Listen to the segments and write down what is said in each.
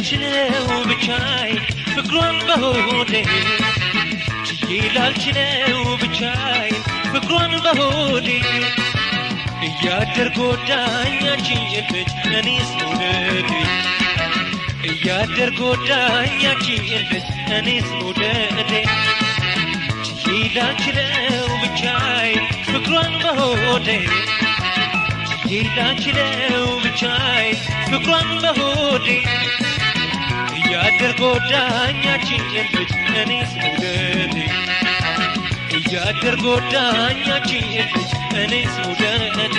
ላልችለው ብቻይ ፍቅሯን በሆዴ ችዬ ላልችለው ብቻይ ፍቅሯን በሆዴ እያደር ጎዳኝ አንቺን ልጅ እኔስ መውደዴ እያደር ጎዳኝ አንቺን ልጅ እኔስ መውደዴ ችዬ ላልችለው ብቻይ ፍቅሯን በሆዴ ችዬ ላልችለው ብቻይ ፍቅሯን በሆዴ እያደር ጎዳኝ አንቺን ልጅ እኔስ መውደዴ እያደር ጎዳኝ አንቺን ልጅ እኔስ መውደዴ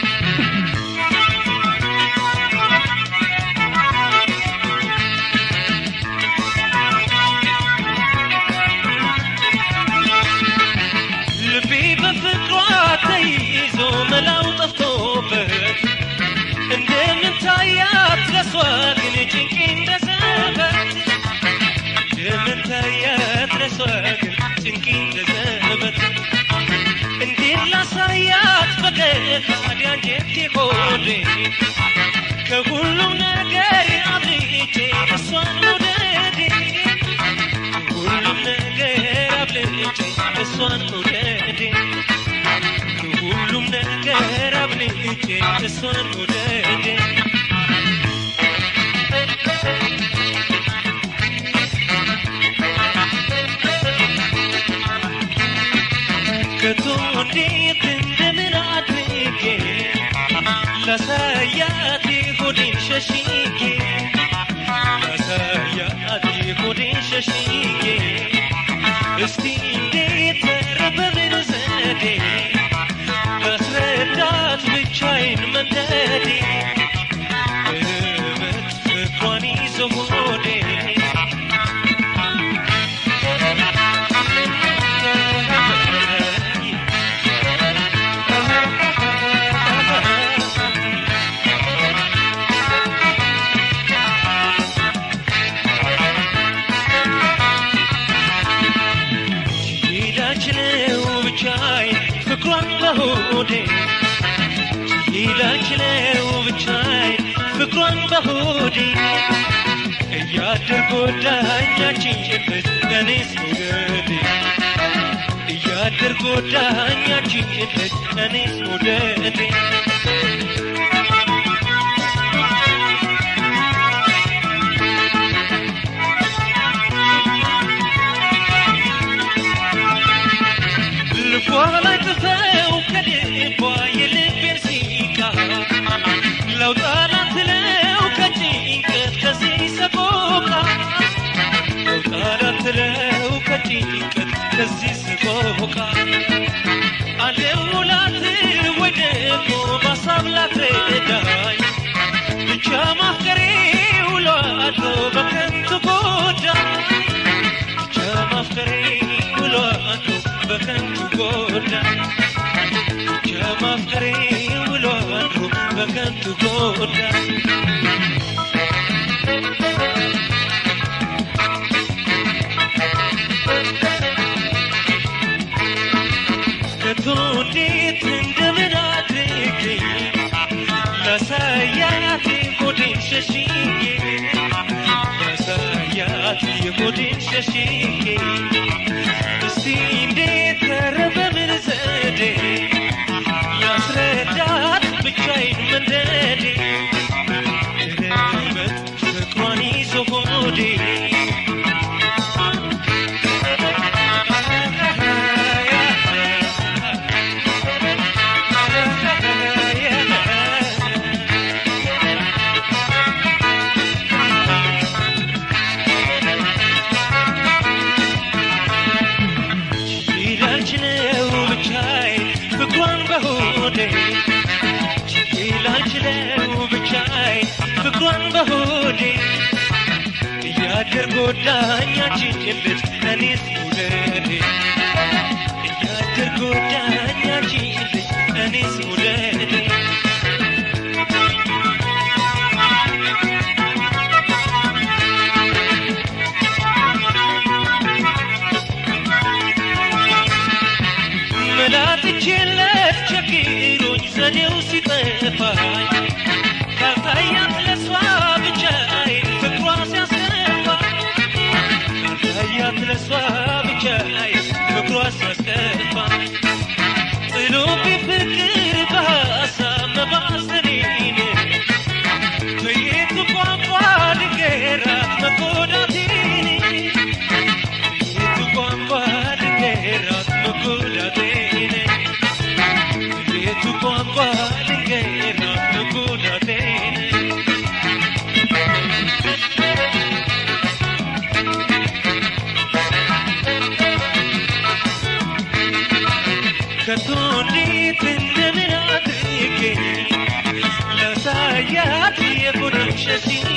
ልቤ በፍቅሯ ተይዞ መላው ጠፍቶበት እንደምን ታያት ለሷ ግን ጭንቄ እንደዘበት እንደምን ታያት ለሷ ግን ጭንቄ እንደዘበት እንዴት ላሳያት ፈገግ ታዲያ አንጀቴ ሆዴ ከሁሉም ነገር አብልጬ እሷን መውደዴ ከሁሉም ነገር አብልጬ እሷን መውደዴ ከሁሉም ነገር አብልጬ እሷን መውደዴ ከቶ እንዴት እንደምን አድርጌ ላሳያት ሆዴን ሸሽጌ ላሳያት ሆዴን ሸሽጌ እስቲ እንዴት ኧረ በምን ዘዴ ላስረዳት ብቻዬን መንደዴ እበት ፍቅሯን ይዞ ሆዴ ላችለው ብቻዬን ፍቅሯን በሆዴ ላችለው ብቻዬን ፍቅሯን በሆዴ እያደር ጎዳኛችን ጭብት እኔስ መውደዴ እያደር ጎዳኛችን ጭብት እኔስ መውደዴ ልቧ ላይ ጥፈው ከልቧ የልቤን ሲቃ ለውጣላት ለው ከጭንቀት ከዚህ ሰቆቃ ለውጣላት ለው ከጭንቀት ከዚህ ሰቆቃ አለውላት ወይ ደግሞ በሀሳብ ላትረዳኝ ብቻ ማፍቀሬ ውሎ አድሮ በከንቱ ጎዳኝ ብቻ ማፍቀሬ ውሎ አድሮ በከንቱ ጎዳኝ ብቻ ማፍቀሬ ውሎ አድሮ በከንቱ ጎዳኝ ከቶ እንዴት እንደምን አድርጌ ላሳያት ሆዴን ሸሽጌ ላሳያት የሆዴን ሸሽጌ እስቲ እንዴት ኧረ በምን ዘዴ ላስረዳት ብቻዬን መንደዴ ርበት ፍቅሯን ይዞ ሆዴ ላልችለው ብቻዬን ፍቅሯን በሆዴ ላልችለው ብቻዬን ፍቅሯን በሆዴ እያደር ጎዳኛችን ልጅ እኔስ መውደዴ እያደር ጎዳኛችን ልጅ እኔስ መውደዴ መላጥቼለት ቸግሮኝ ዘዴው ሲጠፋኝ ካልታያት ለሷ ብቻዬን ፍቅሯ ሲያ ቋንቋ ልንገራት መጎዳቴን የቱ ቋንቋ ልንገራት መጎዳቴን የቱ ቋንቋ ልንገራት መጎዳቴን ከቶ እንዴት እንደምን አድርጌ ላሳያት የጎደምሸቴን